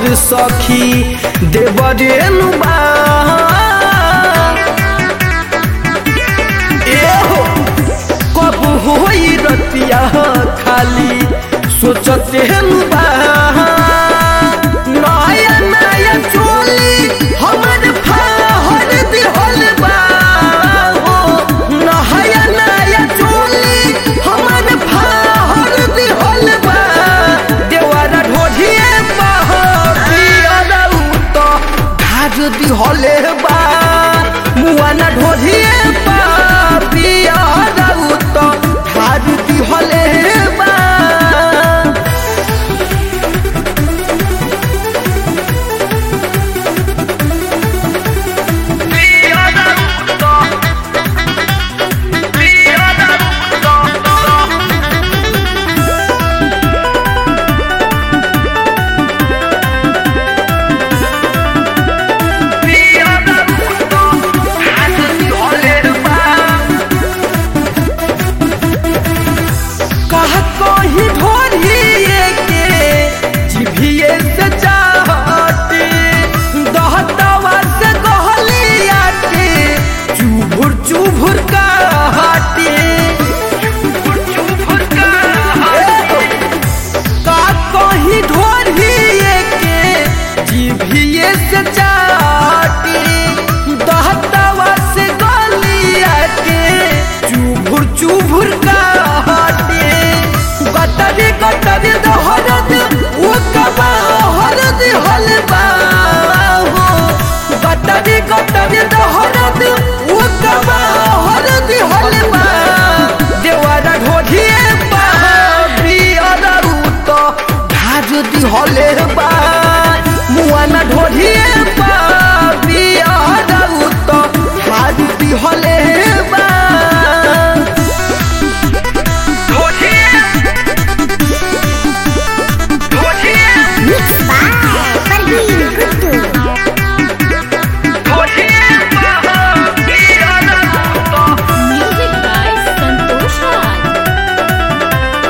हमर सखी देवरेनु बा एहो कब होई रतिया खाली सोचते बा नया नया चोली हमर फाहर दिहल बा हो नया नया चोली हमर फाहर दिहल बा देवारा ढोढिए पियरा उत धाज दिहले बा मुआना ढोढिए पियरा उत धाज दिहले बा कह कहीं ढोरिए के जिभिए से चाहते दहतवा से गहलिया के चुभुर चुभुर कहते का कहीं ढोरिए के जिभिए से चाहते दहतवा से गलिया के चुभुर चुभुर कहते गटरी गटरी दहरद ओ कबा हरद हलबा हो गटरी गटरी दहरद ओ कबा हरद हलबा देवारा ढोढिए बा बियारा उत धाज दिहले बा मुआना ढोढिए बा बियारा उत धाज दिहले बा Mixed by Parveen Kuttu. Music by Santosh Raj.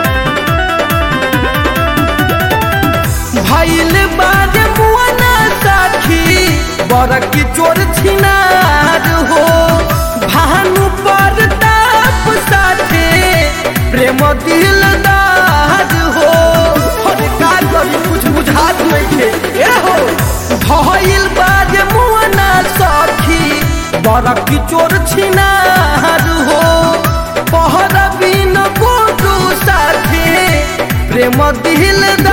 भैल बाद मुआना साखी बड़की चोर छिनार हो भानु पर ताप साथे प्रेम दिलदार हो अरे का करी कुछ बुझात नहीं ए हो भैल बाद मुआना साखी बड़की चोर छिनार हो पहर बिन गोटू साथे प्रेम दिलदार